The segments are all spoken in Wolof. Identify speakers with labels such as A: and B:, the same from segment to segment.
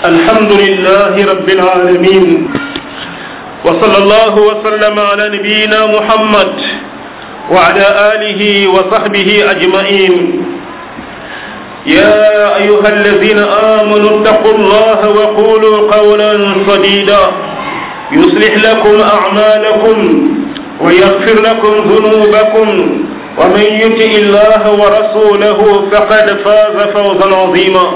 A: الحمد لله رب العالمين وصلى الله وسلم على نبينا محمد وعلى آله وصحبه أجمعين يا أيها الذين آمنوا اتقوا الله وقولوا قولا سديدا يصلح لكم أعمالكم ويغفر لكم ذنوبكم ومن يطع الله ورسوله فقد فاز فوزا عظيما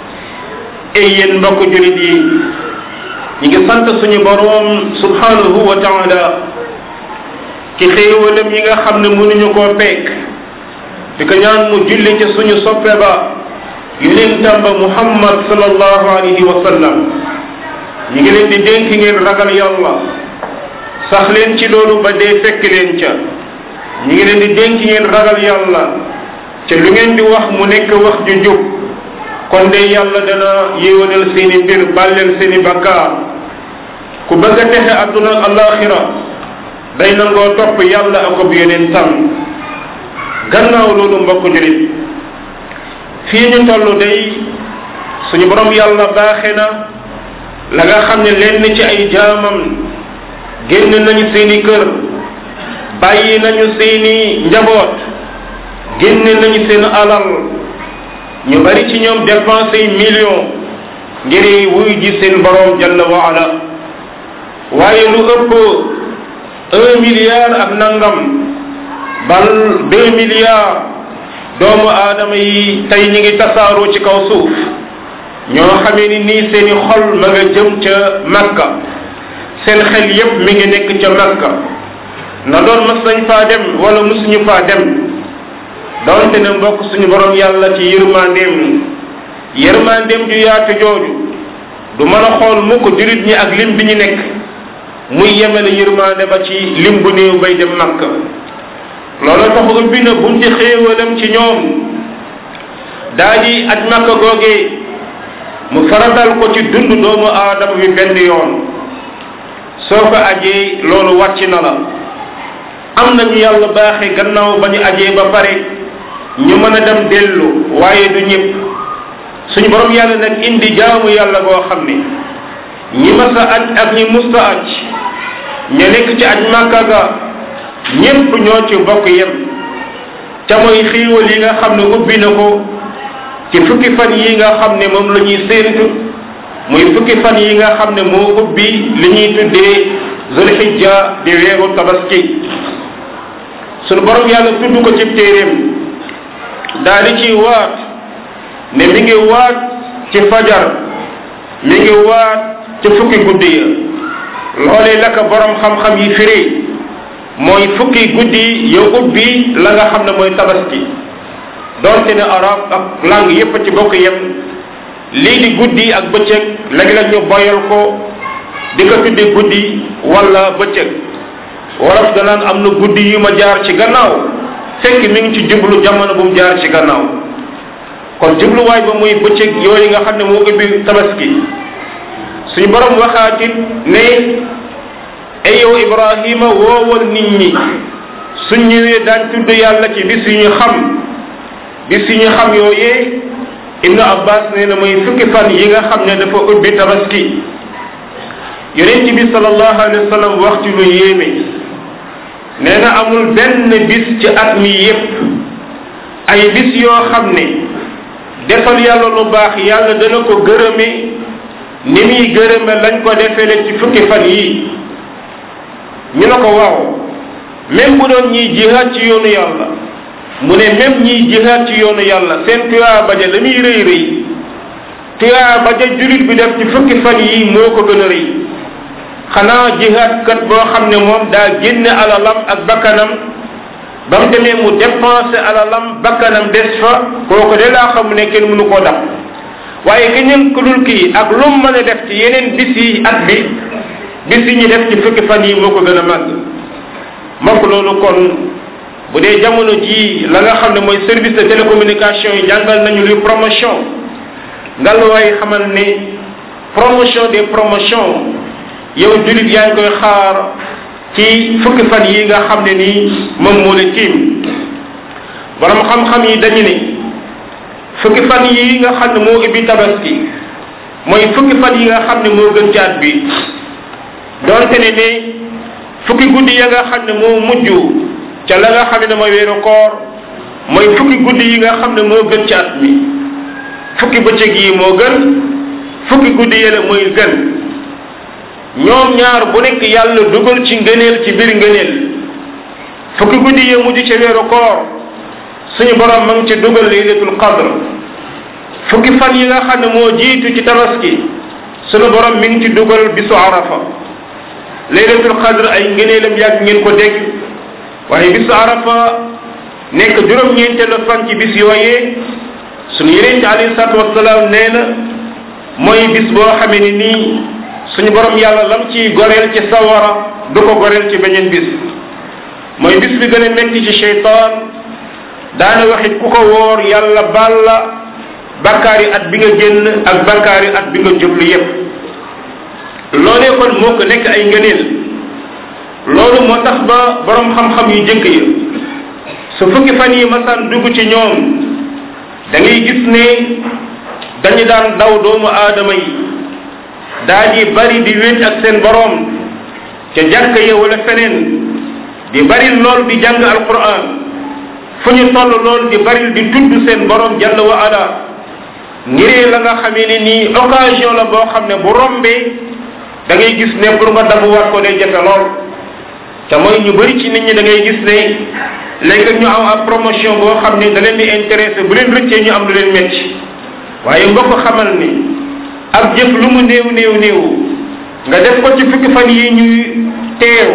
A: ay yéen mbokk julit yi ñi ngi sant suñu boroom subhanahu wa taala ci xéewalam yi nga xam ne mënuñu koo peek di ko ñaan mu julli ci suñu soppe ba yonentam ba muhammad sallallahu alayhi wa sallam ñi ngi leen di dénk ngeen ragal yàlla sax leen ci loolu ba dee fekk leen ca ñi ngi leen di dénk ngeen ragal yàlla ca lu ngeen di wax mu nekk wax ju jub kon de yàlla dana yéwénal seeni mbir bàlleel seeni bakkaar ku bëgg a texe adduna ak alaxira day nangoo topp yàlla ak ab yeneen tam gannaaw loolu mbokk julit fii ñu toll day suñu borom yàlla baaxe na la nga xam ne lenn ci ay jaamam génn nañu seeni kër bàyyi nañu seeni njaboot génn nañu seen alal ñu bari ci ñoom dépensé million ngir wuy ji seen borom jalla wa ala waaye lu ëpp un milliard ak nangam bal deux milliards doomu aadama yi tey ñi ngi tasaaroo ci kaw suuf ñoo xamee ni nii seeni xol ma nga jëm ca makka seen xel yépp mi ngi nekk ca makka na doon mas nañ faa dem wala musuñu faa dem doonte ne mbokk suñu borom yàlla ci yërmandeem yërmandeem ju yaatu jooju du mën a xool mukk jurit ñi ak lim bi ñu nekk muy yemele yërmande ba ci lim bu néew bay dem makka loolu tax ubbi na bunti xéewalam ci ñoom daa di aj makka googee mu faratal ko ci dund doomu aadama bi benn yoon soo ko ajee loolu wàcc na la am nañu yàlla baaxe gannaaw ba ñu ajee ba pare ñu mën a dem dellu waaye du ñëpp suñu borom yàlla nag indi jaamu yàlla goo xam ne ñi masa aj ak ñi musta aj ña nekk ci aj màkka ga ñépp ñoo ci bokk yem ca mooy xiiwal yi nga xam ne ubbi na ko ci fukki fan yi nga xam ne moom la ñuy séentu muy fukki fan yi nga xam ne moo ubbi li ñuy tuddee zulhijja di weeru tabaski sunu borom yàlla tudd ko ci téeréem daal di ci waat ne mi ngi waat ci fajar mi ngi waat ci fukki guddi ya loolee la ko borom xam-xam yi firi mooy fukki guddi ya ubbi la nga xam ne mooy tabaski donte ne arab ak langue yépp ci bokk yem lii di guddi ak bëccëg léeg-léeg ñu boyal ko di ko tudde guddi wala bëccëg wolof danaan am na guddi yu ma jaar ci gannaaw fekk mi ngi ci jublu jamono bu mu jaar ci gannaaw kon jubluwaay ba muy bëccëg yooyu nga xam ne moo ubbi tabaski suñu borom waxaatit ne ay yow ibrahima woowal nit ñi suñ ñëwee daan tudd yàlla ci bis yu ñu xam bis yu ñu xam yooyee ibnu abbas nee na mooy fukki fan yi nga xam ne dafa ubbi tabaski yonent bi sallallahu alayhi wa sallam wax ci lu yéeme nee na amul benn bis ci at mi yépp ay bis yoo xam ne defal yàlla lu baax yàlla dana ko gërëme ni muy gërëme lañ ko defele ci fukki fan yi ñu ne ko waaw même bu doon ñiy jihaat ci yoonu yàlla mu ne même ñiy jihaat ci yoonu yàlla seen tuyaa baja la muy rëy rëy tuyaa baja julit bi def ci fukki fan yi moo ko gën a rëy xanaa jihaat kat boo xam ne moom daa génne alalam ak bakkanam ba mu demee mu dépensé alalam bakkanam des fa kooku de laa xam ne kenn mënu koo dab waaye keneen ku dul kii ak lu mu mën a def ci yeneen bis yi at bi bis yi ñu def ci fukki fan yi moo ko gën a màgg mbokk loolu kon bu dee jamono ji la nga xam ne mooy service de télécommunication yi jàngal nañu li promotion ngal waay xamal ne promotion des promotions yow julit yaa ngi koy xaar ci fukki fan yi nga xam ne nii moom moo la tiim borom xam-xam yi dañu ne fukki fan yi nga xam ne moo ubbi tabaski mooy fukki fan yi nga xam ne moo gën ci at bi doonte ne ne fukki guddi ya nga xam ne moo mujj ca la nga xam ne mooy weeru koor mooy fukki guddi yi nga xam ne moo gën ci at mi fukki bëccëg yi moo gën fukki guddi yële mooy gën ñoom ñaar bu nekk yàlla dugal ci ngëneel ci biir ngëneel fukki guddi yi mujj ca weeru koor suñu borom ma ngi ci dugal laylatul qadr fukki fan yi nga xam ne moo jiitu ci tabaski suñu borom mi ngi ci dugal bisu arafa laylatul qadr ay ngëneelam yàgg ngeen ko dégg waaye bisu arafa nekk juróom-ñeenteelu fan ci bis yooyee suñu yeneen ci alayhi salaatu wasalaam nee na mooy bis boo xamee ni nii suñu borom yàlla lam ciy goreel ci sawara du ko goreel ci beneen bis mooy bis bi gën a metti ci cheytaan daana waxit ku ko woor yàlla baal la bakkaari at bi nga génn ak bakkaari at bi nga jublu yépp loolee kon moo ko nekk ay ngëneel loolu moo tax ba borom xam-xam yu jëkk yi su fukki fan yi masaan dugg ci ñoom da ngay gis ne dañu daan daw doomu aadama yi daa di bari di wéet ak seen borom ca jàkk ya wala feneen di bari lool di jàng alquran fu ñu toll lool di bari di tudd seen borom jalla wa ala ngiree la nga xamee ne nii occasion la boo xam ne bu rombee da ngay gis ne pour nga dabuwaat ko day jafe lool te mooy ñu bari ci nit ñi da ngay gis ne léegi ñu am ab promotion boo xam ne da leen di intéressé bu leen rëccee ñu am lu leen metti waaye mbokk xamal ni ab jëf lu mu néew néew néew nga def ko ci fukki fan yi ñuy teew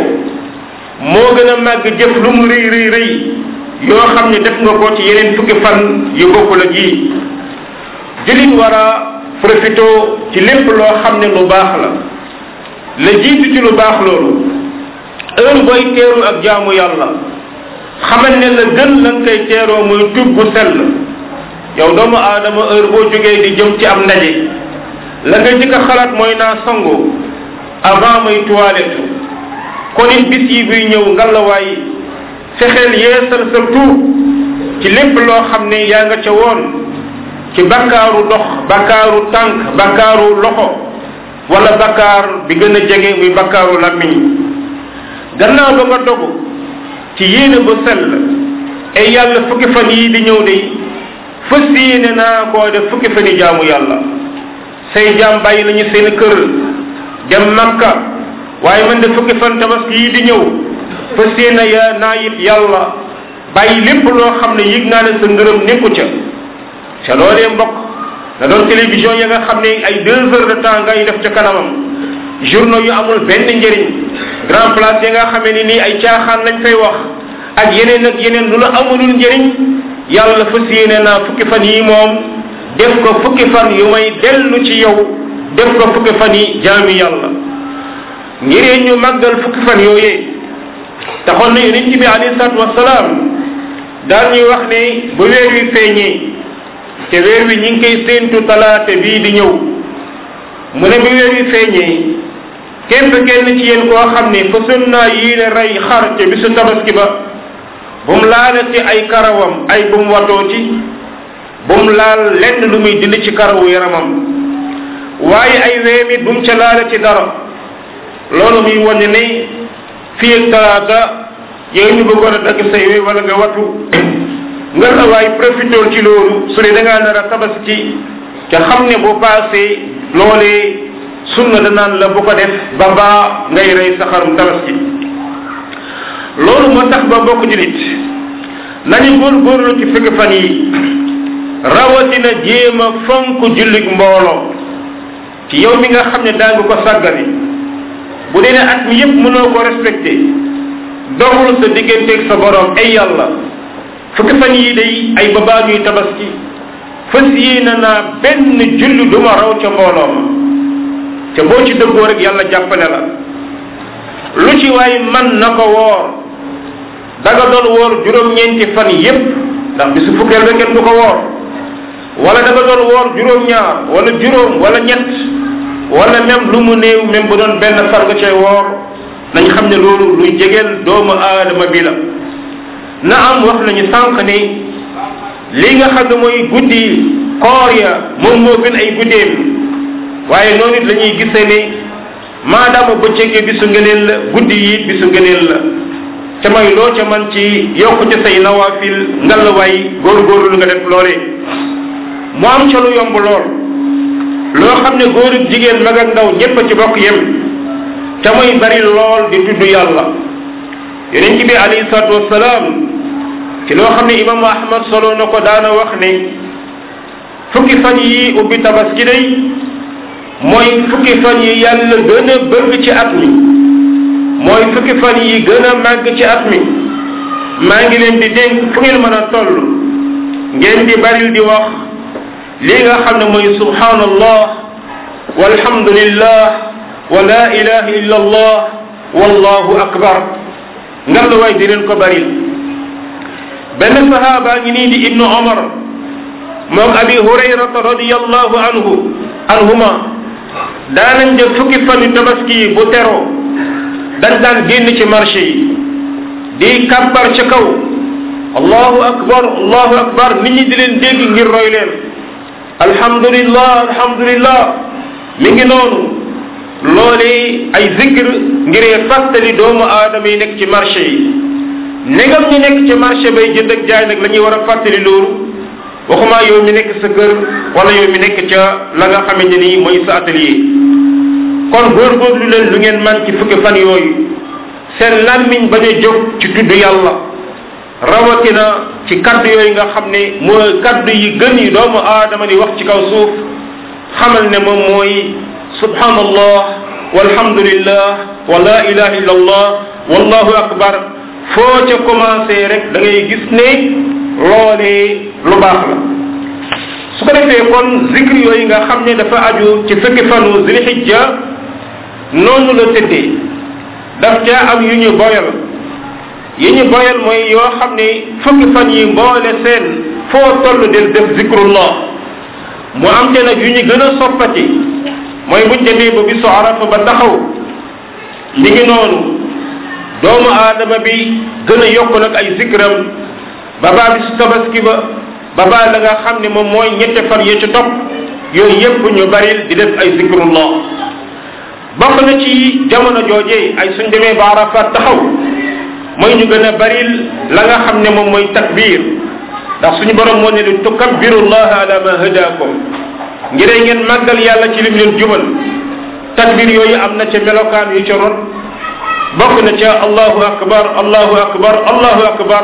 A: moo gën a màgg jëf lu mu rëy rëy rëy yoo xam ne def nga ko ci yeneen fukki fan yu bokkul ak yi jullit war a profité ci lépp loo xam ne lu baax la la jiitu ci lu baax loolu heure booy teeru ak jaamu yàlla xamal ne la gën la nga koy teeroo mooy tub bu sell yow doomu aadama heure boo jógee di jëm ci am ndaje la nga njëkk a xalaat mooy naa sangu avant may toilette kon it bis yi buy ñëw ngalawaay fexeel yeesal sa tuub ci lépp loo xam ne yaa nga ca woon ci bakkaaru dox bakkaaru tànk bakkaaru loxo wala bakkaar bi gën a jege muy bakkaaru làmmiñ gannaaw ba nga dogu ci yéene bu sell ay yàlla fukki fan yii di ñëw de fas yéene naa koo def fukki fan yi jaamu yàlla say jaam bàyyi nañu seen kër dem makka waaye man de fukki fan tabaski yii di ñëw fas yéene ya naa it yàlla bàyyi lépp loo xam ne yëg naa ne sa ngërëm nekku ca ca loolee mbokk da doon télévision ya nga xam ne ay deux heures de temps ngay def ca kanamam journaux yu amul benn njëriñ grand place ya nga xamee ni nii ay caaxaan lañ fay wax ak yeneen ak yeneen lu la amulul njëriñ yàlla fas yéene naa fukki fan yi moom def ko fukki fan yu may dellu ci yow def ko fukki fan yi jaami yàlla ngiree ñu màggal fukki fan yooyee taxoon na yonent bi alayhi salaatu wasalaam daal ñuy wax ne bu weer wi feeñee te weer wi ñi ngi koy séentu talaate bii di ñëw mu ne bu weer wi feeñee képp kenn ci yéen koo xam ne façon naa yéene rey xar ca bisu tabaski ba bu mu laalati ay karawam ay bu mu watooti bu mu laal lenn lu muy dindi ci karawu yaramam waaye ay weemit bu mu ca laalati dara loolu muy wane ne fii ak talaata yow ñu bëggoon a dagg say we wala nga watu nga la waay profitool ci loolu su ne da ngaa nar a tabaski te xam ne bu paasee loolee sunna danaan la bu ko def ba baa ngay rey sa xarum tabaski loolu moo tax ba bokk julit nañu góorgóorlu ci fukki fan yi rawatina jéem a fonk jullig mbooloo ci yow mi nga xam ne daa nga ko sàggane bu dee ne at mi yépp mënoo ko respecté dogul sa digganteeg sa borom ay yàlla fukki fan yi day ay babaa ñuy tabaski fas yéene naa benn julli du ma raw ca mbooloo ma te boo ci dëggoo rek yàlla jàppale la lu ci waay man na ko woor da nga doon woor juróom-ñeenti fan yépp ndax bisu fukkeel ba kenn du ko woor wala da nga doon woor juróom-ñaar wala juróom wala ñett wala même lu mu néew même bu doon benn far nga cay woor nañ xam ne loolu luy jegeel doomu aadama bi la na am wax nañu sànq ne li nga xam ne mooy guddi koor ya moom moo gën ay guddeem waaye noonu it la ñuy gisee ne maadaama bëccëg bisu ngëneel la guddi yi bisu ngëneel la ca may loo ca man ci yokku ci say nawaafil ngalawaay góorgóorlu nga def loolee mu am ca lu yomb lool loo xam ne góor ak jigéen mag ak ndaw ñépp a ci bokk yem ca muy bari lool di tudd yàlla yonent bi alayhi salaatu wasalaam ci loo xam ne imaamu ahmad solo na ko daana wax ne fukki fan yi ubbi tabaski day mooy fukki fan yi yàlla gën a bëgg ci at mi mooy fukki fan yi gën a màgg ci at mi maa ngi leen di dénk fu ngeen mën a toll ngeen di baril di wax lii nga xam ne mooy subhanallah walhamdulillah wa la ilaha illa allah wallahu akbar ngar la waay di leen ko baril benn sahaaba ngi nii di ibnu omar moom abi hurayrata radiallahu anhu anhuma daanañ jël fukki fan yu tabaski yi bu teroo dañ daan génn ci marché yi di kàbbar ca kaw allahu akbar allahu akbar nit ñi di leen dégg ngir roy leen alhamdulillah alhamdulillah mi ngi noonu loole ay zikr ngiree fàttali doomu aadama yi nekk ci marché yi negam ñi nekk ci marché bay jënd ak jaay nag la ñuy war a fàttali loolu waxuma yow mi nekk sa kër wala yow mi nekk ca la nga xamante ni mooy sa atelier kon góorgóorlu leen lu ngeen man ci fukki fan yooyu seen làmmiñ bañ a jóg ci tudd yàlla rawatina ci kaddu yooyu nga xam ne mooy kaddu yi gën yi doomu aadama di wax ci kaw suuf xamal ne moom mooy subhanallah walhamdulillah wa la ilaha illa allah wallahu akbar foo ca commencé rek da ngay gis ne loolee lu baax la su ko defee kon zikr yooyu nga xam ne dafa aju ci fukki fanu zilhijja noonu la tëddee daf caa am yu ñu boyal yi ñu boyal mooy yoo xam ne fukki fan yi mboole seen foo toll del def zikrullah mu am te nag yu ñu gën a soppati mooy buñ demee ba bisu arafa ba taxaw mi ngi noonu doomu aadama bi gën a yokk nag ay zikram ba baa bisu tabaski ba ba baa la nga xam ne moom mooy ñette fan ya ci topp yooyu yépp ñu baril di def ay zikrullah bokk na ci jamono jooje ay suñ demee ba arafat taxaw mooy ñu gën a baril la nga xam ne moom mooy takbir ndax suñu borom moo ne lu tukabbirullaha ala ma hadakum ngir ngeen màggal yàlla ci lim leen jubal takbir yooyu am na ca melokaan yu ca ron bokk na ca allahu akbar allahu akbar allahu akbar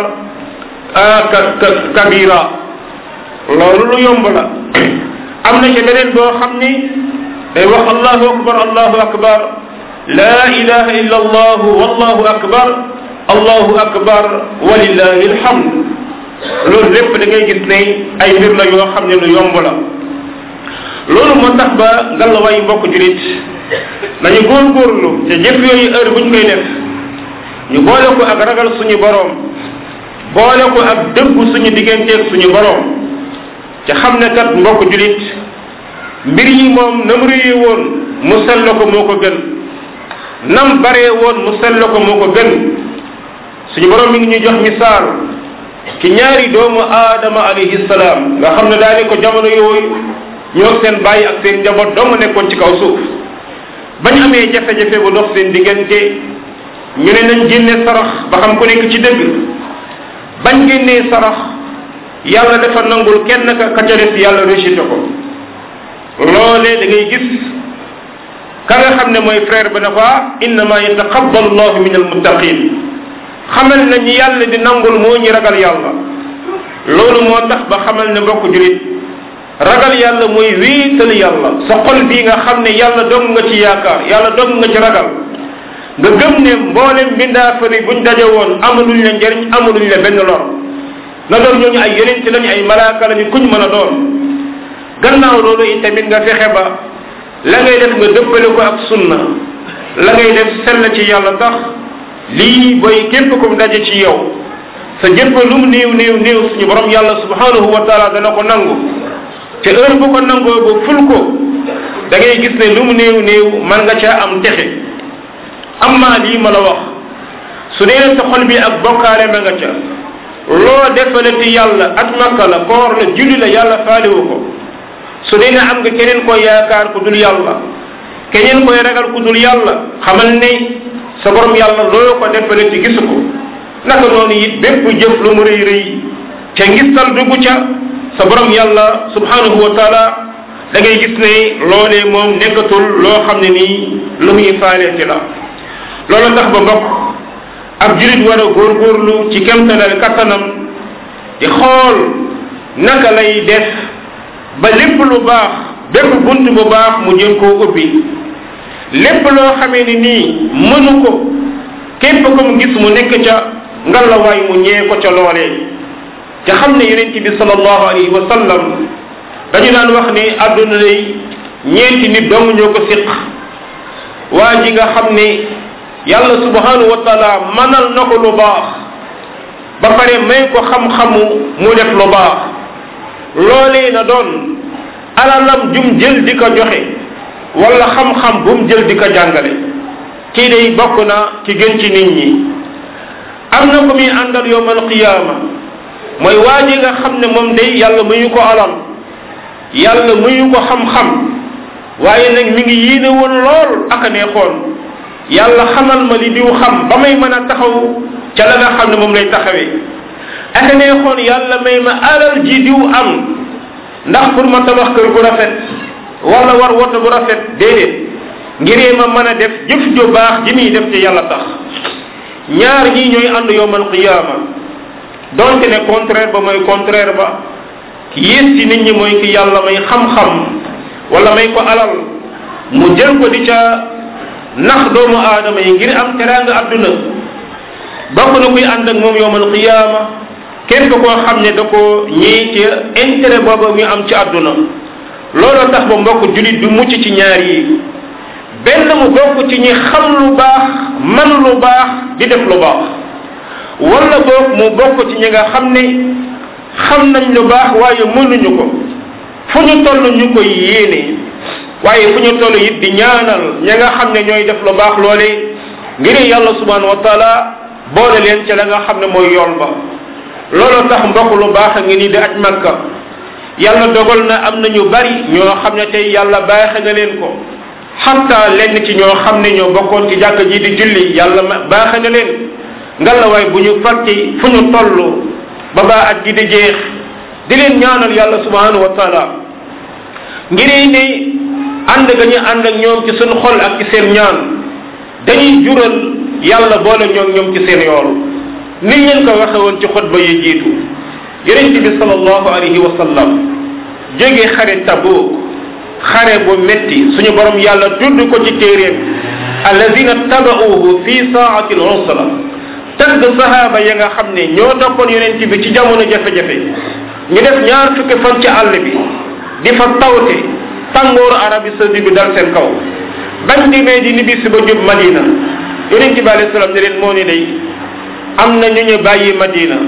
A: kabira loolu lu yomb la am na ca beneen boo xam ni day wax allahu akbar allahu akbar la ilaha illa allah wallahu akbar allahu akbar walillahi alhamd loolu lépp da ngay gis ne ay mbir la yoo xam ne lu yomb la loolu moo tax ba ngalawaay mbokk julit nañu góorgóorlu te jëf yooyu heure buñ koy def ñu boole ko ak ragal suñu boroom boole ko ak dëggu suñu digganteeg suñu boroom te xam ne kat mbokk julit mbir yi moom nam réye woon mu sell ko moo ko gën nam baree woon mu sell ko moo ko gën suñu boroom mi ngi ñuy jox misaal ci ñaari doomu aadama alayhi salaam nga xam ne daane ko jamono yooyu ñoo seen bàyyi ak seen njaboot dong nekkoon ci kaw suuf bañ amee jafe-jafe bu dox seen diggante ñu ne nañ génne sarax ba xam ku nekk ci dëgg bañ génnee sarax yàlla dafa nangul kenn ka ka ca des yàlla rejeté ko loolee da ngay gis ka nga xam ne mooy frère ba ne ko innama yataqabbalu llahu min almuttaqin xamal na ñi yàlla di nangul moo ñi ragal yàlla loolu moo tax ba xamal ne mbokk julit ragal yàlla mooy wéetal yàlla sa xol bii nga xam ne yàlla dong nga ci yaakaar yàlla dong nga ci ragal nga gëm ne mboolem bindaafari buñ daje woon amaluñ la njariñ amaluñ la benn lor na doon ñooñu ay yonent lañu ay malaaka lañu kuñ mën a doon gannaaw loolu itamit nga fexe ba la ngay def nga dëppale ko ak sunna la ngay def sell ci yàlla tax lii booy képp kum daje ci yow sa jëpp lu mu néew néew néew suñu borom yàlla subhanahu wa taala dana ko nangu te heure bu ko nangoo ba ful ko da ngay gis ne lu mu néew néew man nga caa am texe amma lii ma la wax su dee sa xol bi ak bokkaale ma nga ca loo defalati yàlla at makka la koor la julli la yàlla faaliwu ko su dee ne am nga keneen koy yaakaar ku dul yàlla keneen koy ragal ku dul yàlla xamal ne sa borom yàlla loo ko defale ci gisu ko naka noonu it bépp jëf lu mu rëy rëy ca ngistal dugg ca sa borom yàlla subhanahu wa taala da ngay gis ne loolee moom nekkatul loo xam ne nii lu muy faaleeti la loolu tax ba mbokk ab julit war a góorgóorlu ci kemtalal kattanam di xool naka lay def ba lépp lu baax bépp bunt bu baax mu jëm koo ubbi lépp loo xamee ni nii mënu ko képp ko mu gis mu nekk ca ngalawaay mu ñee ko ca loolee te xam ne yonent bi sallallahu alayhi wa sallam dañu daan wax ne àdduna lay ñeenti nit dong ñoo ko siq waa ji nga xam ne yàlla subhanahu wa taala manal na ko lu baax ba pare may ko xam-xamu mu def lu baax loolee na doon alalam jum jël di ko joxe wala xam-xam bu mu jël di ko jàngale kii day bokk na ci gën ci nit ñi am na ko muy àndal yowmal qiyaama mooy waa ji nga xam ne moom day yàlla muyu ko alal yàlla muyu ko xam-xam waaye nag mi ngi yéene woon lool ak a neexoon yàlla xamal ma li diw xam ba may mën a taxaw ca la nga xam ne moom lay taxawee ak a neexoon yàlla may ma alal ji diw am ndax pour ma tabax kër gu rafet wala war woto bu rafet déedéet ngiree ma mën a def jëf ju baax ji muy def ci yàlla tax ñaar ñii ñooy ànd yowmal qiyaama donte ne contraire ba mooy contraire ba ki yées ci nit ñi mooy ki yàlla may xam-xam wala may ko alal mu jël ko di ca nax doomu aadama yi ngir am teraanga adduna bokk na kuy ànd ak moom yowmal qiyaama képp koo xam ne da ko ñii ci intérêt boobu muy am ci adduna looloo tax ba mbokk julit du mucc ci ñaar yi benn mu bokk ci ñi xam lu baax man lu baax di def lu baax wala boog mu bokk ci ñi nga xam ne xam nañ lu baax waaye mënuñu ko fu ñu toll ñu koy yéene waaye fu ñu toll it di ñaanal ña nga xam ne ñooy def lu baax loole ngir yàlla subhanahu wa taala boole leen ca la nga xam ne mooy yool ba looloo tax mbokk lu baax a ngi nii di aj makka yàlla dogal na am na ñu bari ñoo xam ne tey yàlla baaxe na leen ko xatta lenn ci ñoo xam ne ñoo bokkoon ci jàkk ji di julli yàlla baaxe na leen ngalawaay bu ñu fàtte fu ñu toll ba baa at gi di jeex di leen ñaanal yàlla subhanahu wa taala ngir ne ànd ga ñu ànd ak ñoom ci seen xol ak ci seen ñaan dañuy jural yàlla boole ñoom ñoom ci seen yool ni leen ko waxe woon ci xutba yi jiitu yonent bi sallallahu alayhi wa sallam jóge xare Tabuk xare bu metti suñu borom yàlla tudd ko ci téeréem alladina tabauhu fi saati al usra tagg sahaaba ya nga xam ne ñoo toppoon yonent bi ci jamono jafe-jafe ñu def ñaar fukki fan ci àll bi di fa tawte tàngooru arabi saudi bi dal seen kaw bañ demee di nibisi ba jub madina yonent bi alayhi salaam ne leen moo ni day am na ñu ñu bàyyi madina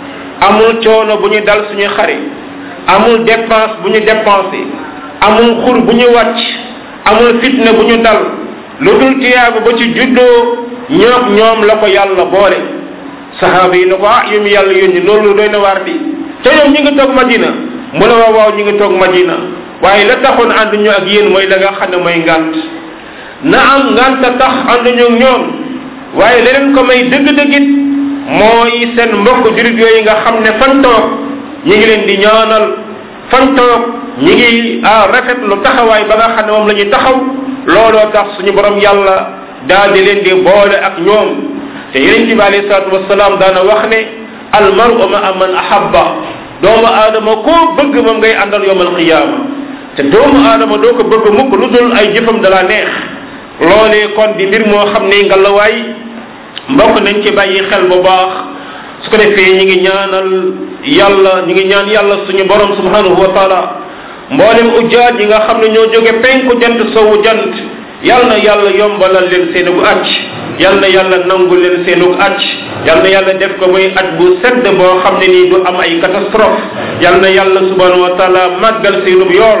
A: amul coono bu ñu dal suñu xare amul dépense bu ñu dépensé amul xur bu ñu wàcc amul fitna bu ñu dal lu dul tiyaabu ba ci juddoo ñoom ñoom la ko yàlla boole sahaaba yi ne ko ah yu mu yàlla yónni loolu doy na waar di te ñoom ñi ngi toog madina mu ne waaw waaw ñi ngi toog madina waaye la taxoon ànd ñu ak yéen mooy la nga xam ne mooy ngant na am ngant tax ànd ñu ak ñoom waaye leneen ko may dëgg-dëggit mooy seen mbokk jurit yooyu nga xam ne fan toog ñi ngi leen di ñaanal fan toog ñi ngi ah rafet lu taxawaay ba nga xam ne moom la ñuy taxaw looloo tax suñu borom yàlla daal di leen di boole ak ñoom te yeneen bi alayhi salaatu wasalaam daana wax ne al maru ma man ahabba doomu aadama koo bëgg moom ngay àndal yowmal qiyaama te doomu aadama doo ko bëgg mukk lu dul ay jëfam da la neex loolee kon di mbir moo xam ne ngalawaay mbokk nañ ci bàyyi xel bu baax su ko defee ñi ngi ñaanal yàlla ñi ngi ñaan yàlla suñu borom subhanahu wa taala mboolem ujjaat yi nga xam ne ñoo jóge penku jant sowu jant yal na yàlla yombalal leen seenug acc yal na yàlla nangu leen seenug acc yal na yàlla def ko muy aj bu sedd boo xam ne nii du am ay catastrophe yal na yàlla subhanahu wa taala màggal seenub yool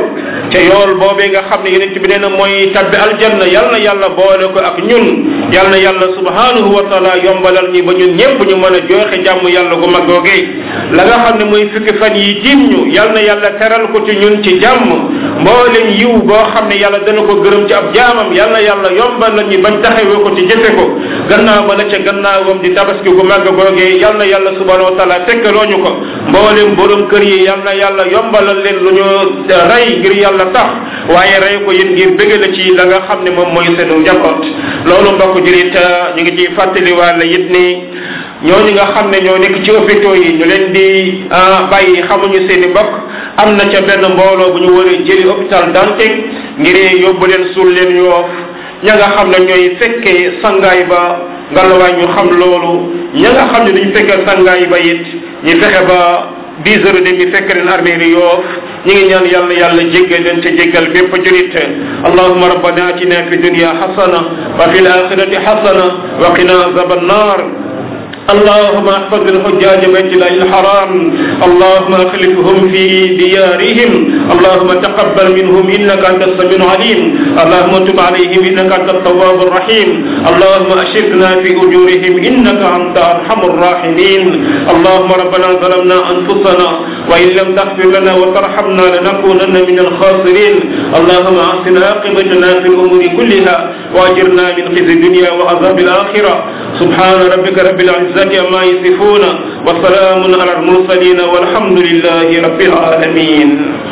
A: ca yool boobee nga xam ne yonent bi nee na mooy tabbi aljanna yal na yàlla boole ko ak ñun yal na yàlla subhanahu wa taala yombalal ñi ba ñun ñëpp ñu mën a joxe jàmm yàlla gu mag googee la nga xam ne mooy fukki fan yi jiim ñu yal na yàlla teral ko ci ñun ci jàmm mboolem yiw boo xam ne yàlla dana ko gërëm ci ab jaamam yal na yàlla yombalal ñi bañ taxawee ko ci jëfe ko gannaaw ba la ca gannaawam di tabaski gu mag googee yal na yàlla subhanahu wa taala tekkaloo ñu ko mboolem borom kër yi yal na yàlla yombalal leen lu ñu rey ngir yàlla tax waaye rey ko yéen ngir bëgg la ci la nga xam ne moom mooy seenu njaboot loolu mbokk jurit ñu ngi ciy fàttaliwaale it ni ñooñu nga xam ne ñoo nekk ci hôpitaux yi ñu leen di bàyyi xamuñu seen i mbokk am na ca benn mbooloo bu ñu war a jëli hôpital Dantec ngir yóbbu leen suul leen yoof ña nga xam ne ñooy fekkee sangaay ba ngalawaay ñu xam loolu ña nga xam ne duñ fekkee sangaay ba it ñu fexe ba dix heures et demi fekk leen armée yi yoof ñi ngi ñaan yàlla yàlla jéggal leen te jéggal bépp julit allahuma rabbana atina fi dunya hasana wa fi alakhirati hasana wa qina azab annar اللهم احفظ الحجاج بيت الله الحرام اللهم اخلفهم في ديارهم اللهم تقبل منهم انك انت السميع العليم اللهم تب عليهم انك انت التواب الرحيم اللهم اشركنا في اجورهم انك انت ارحم الراحمين اللهم ربنا ظلمنا انفسنا وان لم تغفر لنا وترحمنا لنكونن من الخاسرين اللهم احسن عاقبتنا في الامور كلها واجرنا من خزي الدنيا وعذاب الاخره سبحان ربك رب العزه عما يصفون وسلام على المرسلين والحمد لله رب العالمين